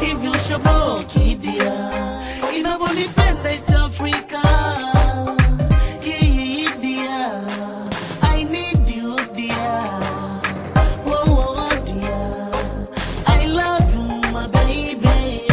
hivyo shoboki dia inavyonipenda East Africa Yeah, dear. I need you, dear. Whoa, whoa, dear. I love you, my baby.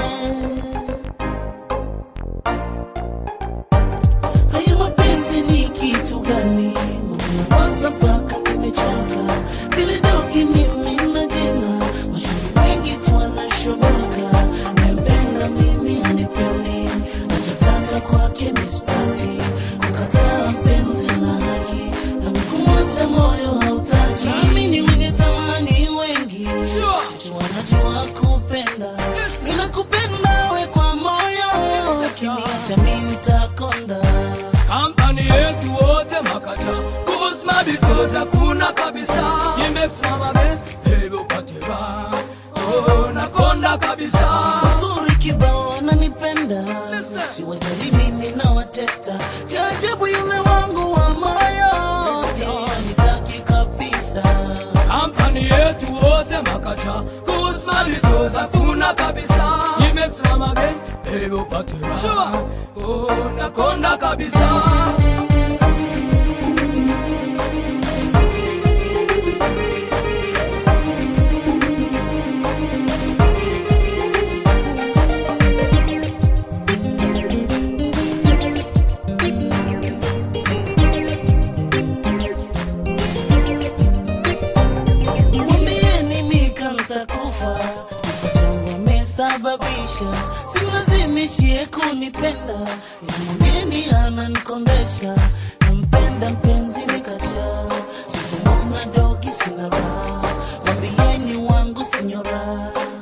Haya mapenzi ni kitu gani? Mwanza mpaka nimechoka, vile dogi mimi na jina, mashuhuri wengi tu wanashoboka, nampenda mimi anipendi, nachotaka kwake mispati, kukataa mpenzi na haki, na kumwacha moyo hautaki. Nami ni wenye tamani wengi, chocho wanajua kupenda, ninakupenda we kwa moyo, ukiniacha mimi nitakonda. kampani yetu wote makata kusma bitoza hakuna kabisa imesimama hivyo upate raha oh, nakonda kabisa Uzuri kibao ananipenda, siwajali mimi na watesta. Cha ajabu yule wangu wa moyo pia nitaki kabisa. kampani yetu wote makata kusma bitoza hakuna kabisa imesimama hivyo upate raha oh, nakonda kabisa Mwambieni Mika nitakufa, kifo changu amesababisha, simlazimishie kunipenda, mwambieni ananikondesha, nampenda mpenzi Mikasha, sikumwona dogi sina raha, mwambieni wangu sinyora